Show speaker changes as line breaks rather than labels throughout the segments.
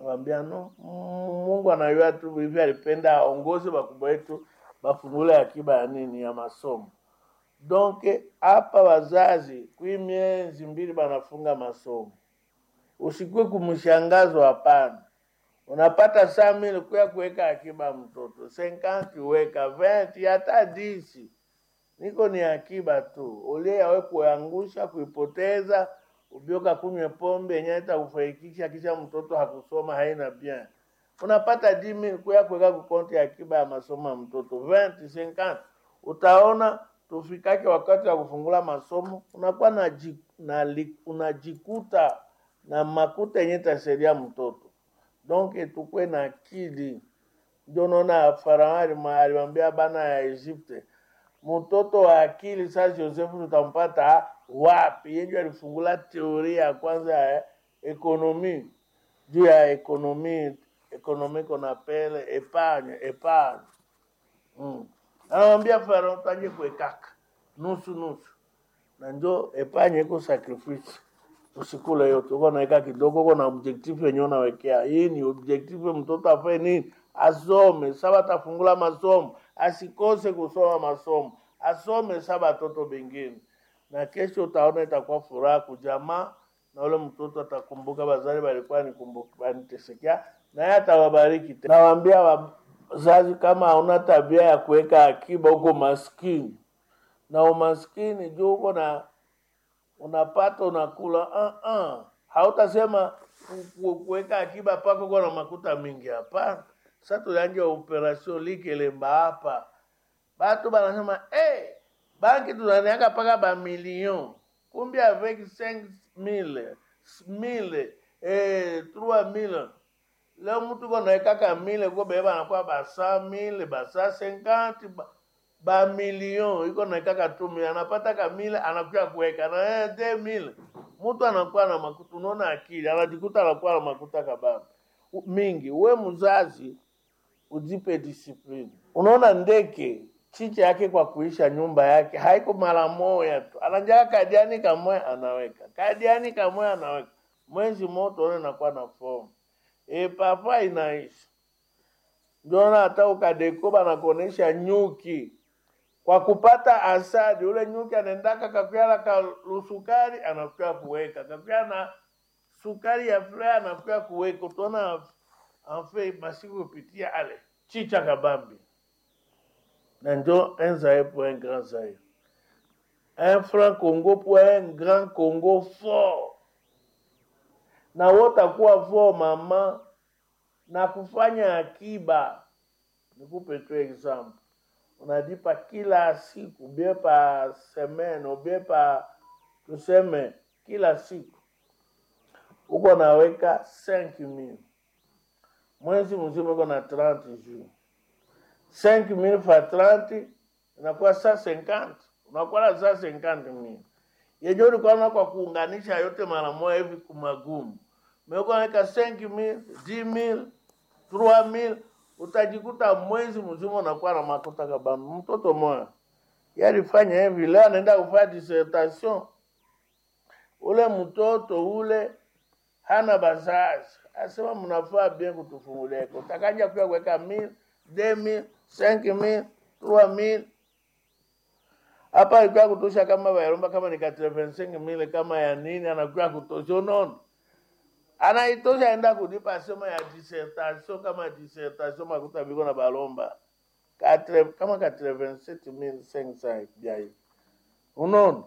Nakwambia no, mm, Mungu anajua tu hivi, alipenda aongoze bakubwa wetu bafungule akiba ya nini ya masomo. Donc hapa wazazi kwi miezi mbili banafunga masomo, usikue kumshangazwa, hapana. Unapata saa mili kuya kuweka akiba ya mtoto senkanti, weka venti hata disi niko ni akiba tu, ulie yawe kuangusha kuipoteza, ubioka kunywe pombe yenye itakufaikisha kisha mtoto hakusoma haina bien. Unapata dimi kuya kuweka kukonti ya akiba ya masomo ya mtoto 20 50 utaona tufikake wakati wa kufungula masomo unakuwa na, ji- na li- unajikuta na makuta yenye itasaidia mtoto donc tukwe na akili ndio naona Farao alima- alimwambia bana ya Egypte mtoto wa akili sasa Josefu tutampata wapi? Yeye alifungula teoria ya kwanza ya ekonomi juu ya ekonomi ekonomi qu'on appelle epargne epargne mm. Anamwambia Farao taje kuwekaka nusu nusu, na njo epargne iko sacrifice usikule yote, uko naweka kidogo, uko na objective yenye unawekea. Hii ni objective, mtoto afanye nini? Asome. Saba atafungula masomo, asikose kusoma masomo, asome saba watoto bengine, na kesho utaona itakuwa furaha kujamaa, na ule mtoto atakumbuka bazali balikuwa nikumbuka banitesekea, naye atawabariki tena. Nawaambia wazazi, kama hauna tabia ya kuweka akiba, uko maskini na umaskini juu uko na unapata unakula uh -uh. hautasema ku- ku- kuweka akiba pako uko na makuta mingi hapana sa tulianja operation likelemba hapa batu banasema hey, banki tunaniaka paka bamillion kumbi avec 5 mille mille eh, 3 mille leo mtu ko naekaka mille ko bee banakuwa ba 100 mille ba 150 ba ba milion iko naekaka tu mille anapata ka mille anakuja kuweka na yeye de mille mtu anakuwa na makuta unaona akili anajikuta anakuwa na makuta kababa U- mingi we mzazi ujipe discipline unaona ndeke chicha yake kwa kuisha nyumba yake haiko mara moja tu anajaa kadiani kamoya anaweka kadiani kamoya anaweka mwezi moto one nakuwa na fomu e papa inaisha ndio hata ukadeko banakuonesha nyuki kwa kupata asadi, ule nyuki anaendaka kakuya ka lusukari anakuya kuweka kakuya na sukari ya furaha anakuya kuweka, utaona anfe masiku kupitia ale chicha kabambi na njo un zaire pour un grand zaire un franc Congo pour un grand Congo fort, na wotakuwa fort mama na kufanya akiba. Nikupe tu example unalipa kila siku bie pa semaine ubie pa tuseme kila siku uko naweka 5000 mwezi mzima uko na 30 jours 5000 fa 30 inakuwa saa 50 unakuwa na saa 50000 yenye ulikuwa na kwa kuunganisha yote mara moja hivi kumagumu meko naweka 5000 10000 3000 utajikuta mwezi mzima unakuwa na makuta kabambi. Mtoto moya yalifanya hivi, leo anaenda kufanya dissertation. Ule mtoto ule hana bazazi, asema mnafaa bien kutufungulia iko utakaja pia kuweka mil deux mille cinq mille trois mille hapa ilikuwa kutosha kama bayaromba kama ni 85 mille kama ya nini, anakuwa kutosha unaona anaitosha enda kulipa sema ya dissertation kama dissertation makuta biko na balomba Katre, kama 87500 bia hivi unaona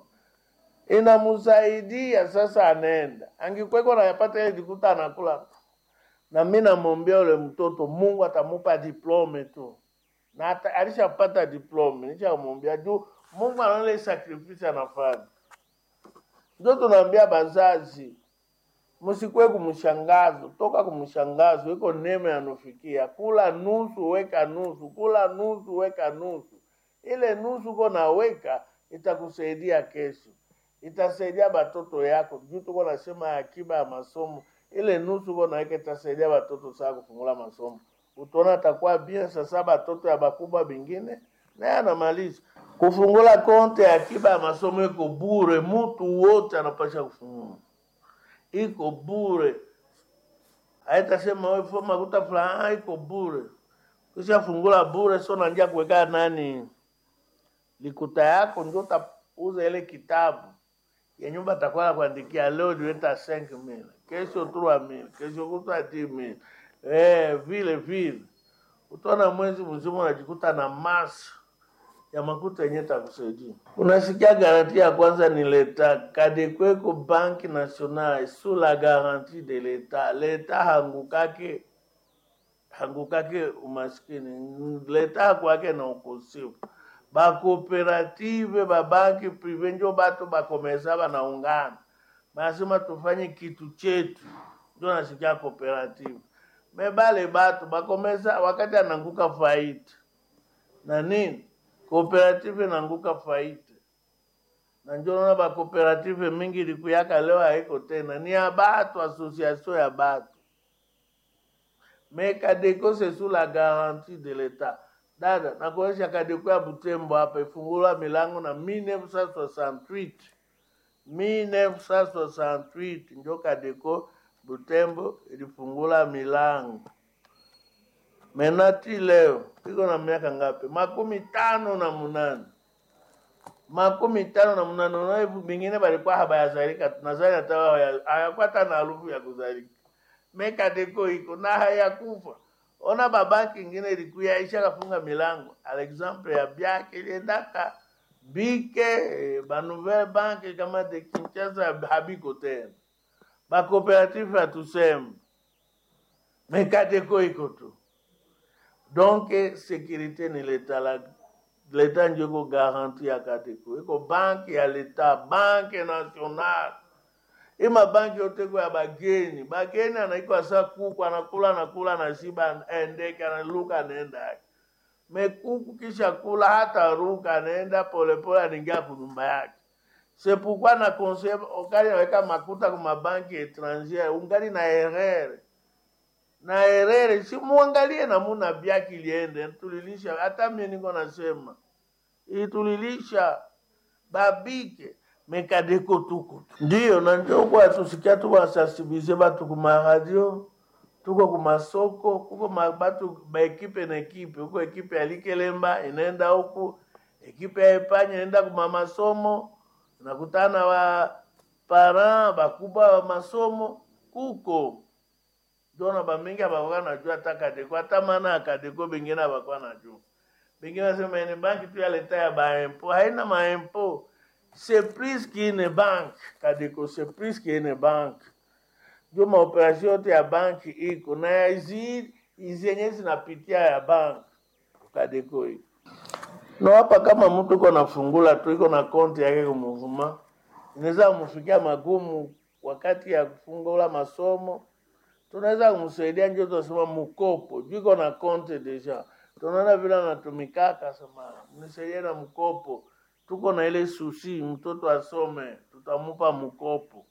inamsaidia sasa anaenda angikweko nayapata ile jikuta anakula na mi namwombea ule mtoto mungu atamupa diplome tu na ata- alishapata diplome nishamwombea juu mungu anaona ile sacrifice anafanya ndio tunaambia bazazi msikwe kumshangazo, toka kumshangazo, iko neema yanufikia. Kula nusu, weka nusu, kula nusu, weka nusu. Ile nusu uko naweka itakusaidia kesho, itasaidia batoto yako. Juu tuko nasema akiba ya masomo, ile nusu uko naweka itasaidia batoto saa kufungula masomo. Utaona atakuwa bien. Sasa batoto ya bakubwa bingine naye anamaliza kufungula konte ya akiba ya masomo, iko bure, mtu wote anapasha kufungula iko bure. haitasema wewe fo makuta fulani iko bure, kisha fungula bure, sio nanjia kuweka nani likuta yako, ndio utauza ile kitabu ya nyumba atakuwa kuandikia leo niweta 5000 kesho 3000 kesho kutwa 10000 eh, vile vile utaona mwezi mzima unajikuta na masa ya makuta yenye takusaidia. Unasikia garanti ya kwanza ni leta kadekweko banki nationale sous la garantie de leta. Leta hangukake hangukake umaskini, leta hakwake na ukosefu. Bakooperative babanki prive njo batu bakomesa banaungana, banasema tufanye kitu chetu, njo nasikia kooperative mebale batu bakomesa wakati ananguka faida na nini kooperative inanguka faida na njo naona bakooperative mingi likuyaka leo haiko tena, ni ya batu, association ya batu me Kadeko c'est sous la garantie de l'etat. Dada, nakuonyesha Kadeko ya Butembo hapa ifungulwa milango na 1968 1968 njo Kadeko Butembo ilifungula milango. Menati leo iko na miaka ngapi? makumi tano na munane makumi tano na munane. Unaona hivi bingine balikuwa habayazalika, tunazali hata wao haya- hayakuwa hata na harufu ya kuzalika. Mekadeko iko na hayakufa. Ona babanki ingine ilikuya isha kafunga milango. Alexample ya byake iliendaka bike eh, ba nouvelle banque kama de Kinshasa habiko tena ba coopérative hatuseme Mekadeko iko tu. Donc sécurité ni leta la leta ndio iko garanti ya Kadeko. Iko banki ya leta, banki nationale ima banki yote kwa ya bageni bageni anaikwa sa kuku anakula anakula anashiba endeke analuka anaenda yake mekuku kisha kula hata ruka anaenda polepole anaingia kunyumba yake sepukwa na conseil ukali naweka makuta kwa mabanki étrangère ungali na erreur na erreur si muangalie namuna byaki liende tulilisha hata mimi niko nasema itulilisha babike mekadeko tuko tu. ndiyo na njo kwa tusikia tuwasensibilize batu kuma radio tuko kumasoko kuko ma- batu baekipe na ekipe huko ekipe ya likelemba inaenda huku ekipe ya epanya inaenda kuma masomo nakutana wa parent bakubwa wa masomo kuko jona bamingi abakuwa najua hata kadeko hata maana ya kadeko bengine abakuwa najua bengine nasema ni banki tu ya leta ya baempo haina maempo c'est plus qu'une banque kadeko c'est plus qu'une banque ndio maoperasio yote ya banki iko na hizi hizi yenye zinapitia ya banki kadeko iko no hapa kama mtu iko nafungula tu iko na konti yake kumuvuma inaweza kumfikia magumu wakati ya kufungula masomo tunaweza kumsaidia njo tunasema mkopo juu iko na konti deja tunaona vile anatumikaka sema mnisaidie na mkopo tuko na ile susi mtoto asome tutamupa mkopo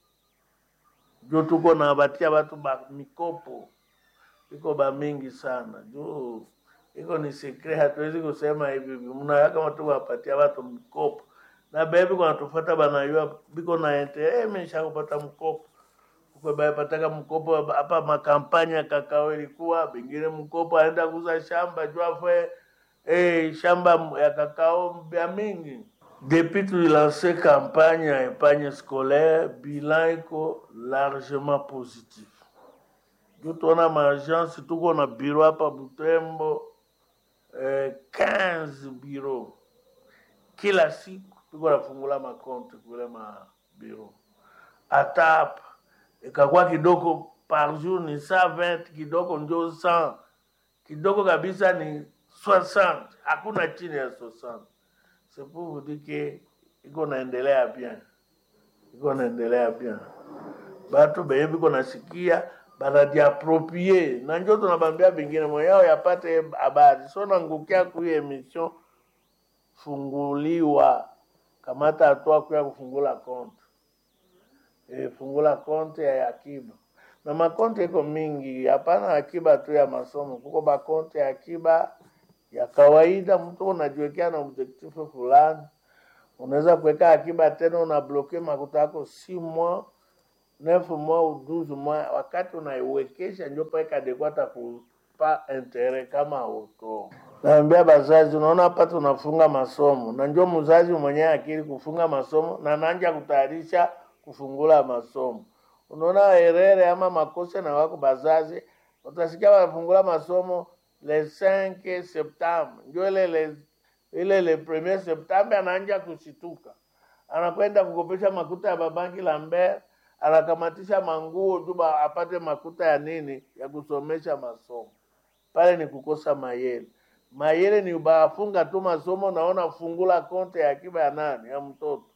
juu tuko na batia batu ba mikopo iko ba mingi sana juu iko ni sekre hatuwezi kusema hivi hivi mnaweka kama tu wapatia watu mkopo na bebi kwa tufuata banayua biko na ente eh mimi nishakupata mkopo kwa bayapataka mkopo hapa makampanya kakao ilikuwa bengine mkopo aenda kuuza shamba juu afwe eh shamba ya kakao ya mingi depuis tulilanse campagne ya épargne scolaire bilan iko largement positif juu tuona maagence tuko na biro hapa Butembo eh, 15 biro kila siku tuko nafungula makonte kule mabiro hata hapa ikakuwa kidogo par jour ni 120 kidogo njo 100 kidogo kabisa ni 60 hakuna chini ya 60 c'est pour vous dire que iko naendelea bien iko naendelea bien batu benye biko nasikia banajiaproprie na njo tunabambia bingine moyao yapate habari so nangukia kui emission funguliwa kamata hatua kuya kufungula konte e, fungula konte ya akiba na makonte iko mingi hapana akiba tu ya masomo kuko makonte ya akiba ya kawaida mtu unajiwekea na objektifu fulani unaweza kuweka akiba tena unabloke makuta yako si mois neuf mois au douze mois, wakati unaiwekesha ndio pale Kadeko atakupa intere kama auto. Naambia bazazi, unaona hapa tunafunga masomo na ndio mzazi mwenyewe akili kufunga masomo na nanja kutayarisha kufungula masomo. Unaona herere ama makosa na wako bazazi, utasikia wanafungula masomo le 5 septembre, ndio ile le ile le premier septembre anaanja kushituka, anakwenda kukopesha makuta ya babanki Lambert, anakamatisha manguo juba apate makuta ya nini ya kusomesha masomo. Pale ni kukosa mayele. Mayele ni ubafunga tu masomo, naona fungula konte ya akiba ya nani ya mtoto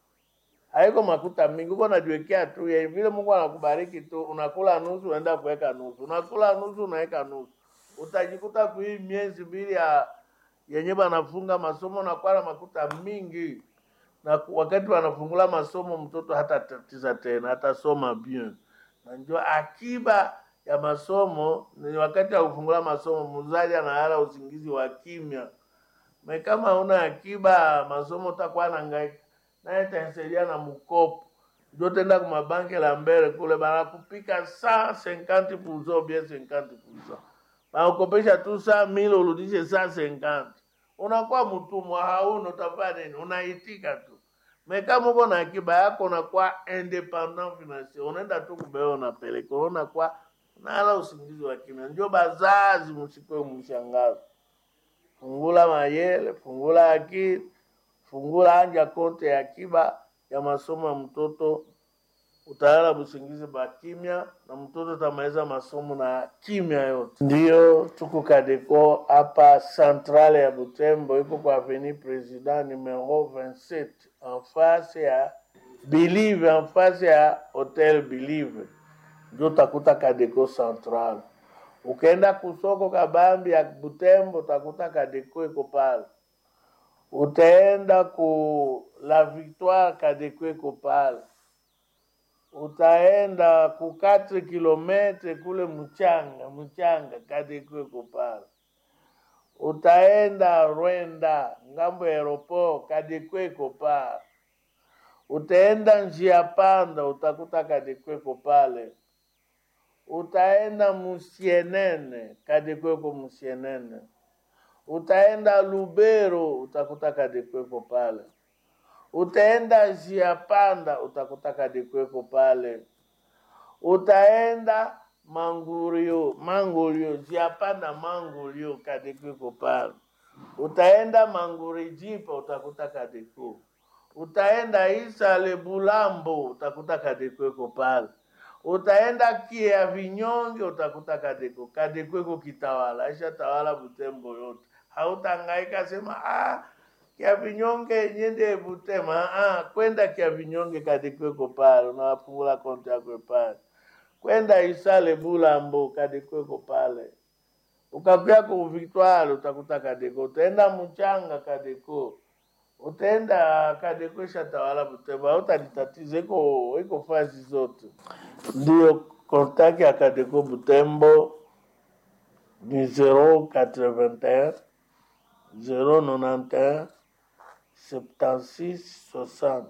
haiko makuta mingi, uko najiwekea tu ya vile Mungu anakubariki tu, unakula nusu unaenda kuweka nusu, unakula nusu unaweka nusu, utajikuta kui miezi mbili ya yenye banafunga masomo nakuwa na makuta mingi, na ku- wakati wanafungula masomo mtoto hata tatiza tena, atasoma bien, na njo akiba ya masomo ni wakati wa kufungula masomo, mzazi analala usingizi wa kimya me kama una akiba masomo utakuwa nangaika naye tansaidia na mkopo ndio tenda kuma banki la mbele kule banakupika saa 50 puzo bien 50 puzo banakopesha tu saa mili urudishe saa 50 unakuwa mtumwa hauna utafanya nini unaitika tu me kama uko na akiba yako unakuwa independent financier unaenda tu kubea unapeleka unakuwa nala usingizi wa kimya ndio bazazi msikwe mshangazo fungula mayele, fungula akili, fungula anja konte ya akiba ya masomo ya mtoto, utalala busingizi ba kimya na mtoto tamaliza masomo na kimya yote. Ndiyo tuko Kadeko hapa centrale ya Butembo, iko kwa avenue President numero 27 en face ya Believe, en face ya Hotel Believe, ndio utakuta Kadeko Central. Ukaenda kusoko kabambi ya Butembo utakuta Kadeko iko pale. Utaenda ku La Victoire Kadeko iko pale. Utaenda ku 4 kilometre kule mchanga mchanga Kadeko iko pale. Utaenda Rwenda ngambo ya aeroport Kadeko iko pale. Utaenda njia panda utakuta Kadeko iko pale utaenda Musienene, Kadekweko Musienene. Utaenda Lubero, utakuta Kadekweko pale. Utaenda Njia Panda, utakuta Kadekweko pale. Utaenda Mangurio, Mangurio, Njia Panda Mangurio, Kadekweko pale. Utaenda Mangurijipa, utakuta Kadeko. Utaenda Isale Bulambo, utakuta Kadekweko pale utaenda kia vinyonge utakuta Kadeko. Kadeko iko kitawala, aisha tawala Butembo yote. Hautangaika sema ah, kia vinyonge nyende Butema. Ah, kwenda kia vinyonge Kadeko iko pale, unawafungula konti yako pale. Kwenda Isale Bulambo, Kadeko iko pale. Ukakuya ku Victoire utakuta Kadeko. Utaenda Mchanga Kadeko utaenda Kadeko shatawala Butembo, hautalitatiza iko iko fazi zote. Ndio kontaki ya Kadeko Butembo ni 081 091 76 60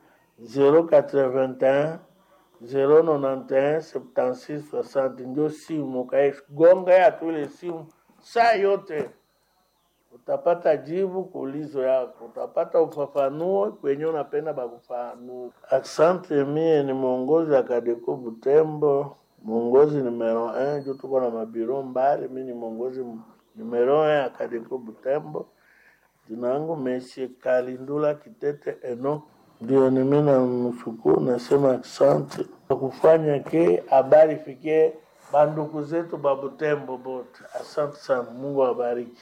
081 091 76 60 ndio simu kaigonga ya tule simu saa yote utapata jibu kuulizo yako, utapata ufafanuo kwenye unapenda bakufafanue. Asante, mie ni mwongozi wa Kadeko Butembo, mwongozi numero 1 juu tuko na mabiro mbali. Mi ni mwongozi m- numero 1 ya Kadeko Butembo. Jina langu Meshe Kalindula Kitete Eno, ndio nimi na mshukuru, nasema asante kwa kufanya ke habari fikie banduku zetu ba Butembo bote. Asante sana, Mungu awabariki.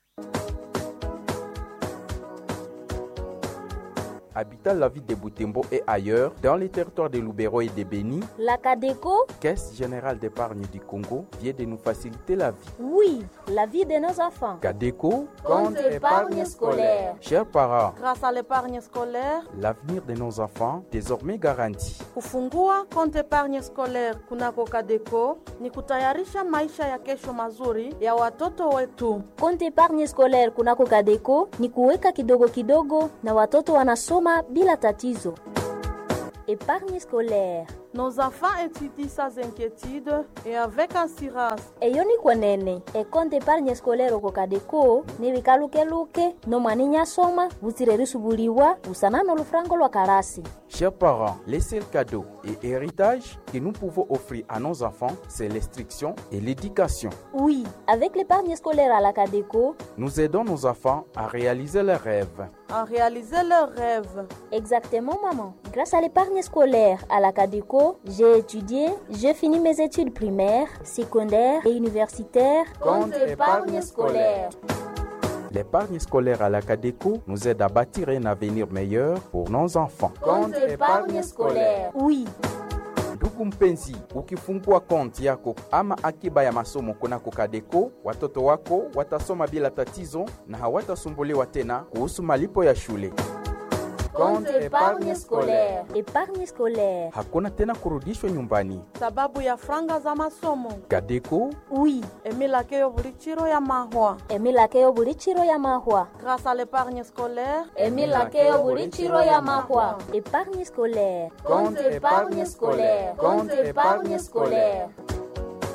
Habitant la ville de Boutembo et ailleurs, dans les territoires de Loubero et de Béni,
La Cadeco,
Caisse générale d'épargne du Congo vient de nous faciliter la vie.
oui, la vie de nos enfants.
Cadeco,
Compte épargne scolaire.
Chers parents,
Grâce à l'épargne scolaire,
l'avenir de nos enfants désormais garanti.
kufungua konti épargne scolaire kunako Kadeko ni kutayarisha maisha ya kesho mazuri ya watoto wetu.
Compte épargne scolaire kunako Cadeco ni kuweka kidogo kidogo na watoto wanasoma bila tatizo. Épargne scolaire
Nos enfants étudient sans inquiétude et avec assurance.
eyo nikwenene ekonte épargne scolaire oko kadeko nibikalukeluke nomwani nyasoma butsire risubuliwa busana nolufurango lwa kalasi
Chers parents, les seuls cadeaux et héritages que nous pouvons offrir à nos enfants, c'est l'instruction et l'éducation.
oui avec l'épargne scolaire à la cadeco
Nous aidons nos enfants à réaliser leurs rêves.
à réaliser leurs rêves.
exactement maman grâce à l'épargne scolaire à la cadeco j'ai étudié j'ai fini mes études primaires secondaires et universitaires
Compte épargne scolaire. L'épargne scolaire à la Cadeco nous aide à bâtir un avenir meilleur pour nos enfants.
oui
Ndugu mpenzi, ukifungua konti yako ama akiba ya masomo kunako Kadeko, watoto wako watasoma bila tatizo na hawatasumbuliwa tena kuhusu malipo ya shule. Compte épargne scolaire.
épargne scolaire
Hakuna tena kurudishwa nyumbani.
sababu ya franga za masomo
Kadeko
oui
emilakeyo buli chiro ya mahwa
emilakeyo buli chiro ya mahwa
grâce à l'épargne scolaire
emilakeyo buli chiro ya mahwa épargne scolaire
Compte épargne scolaire. Compte épargne scolaire.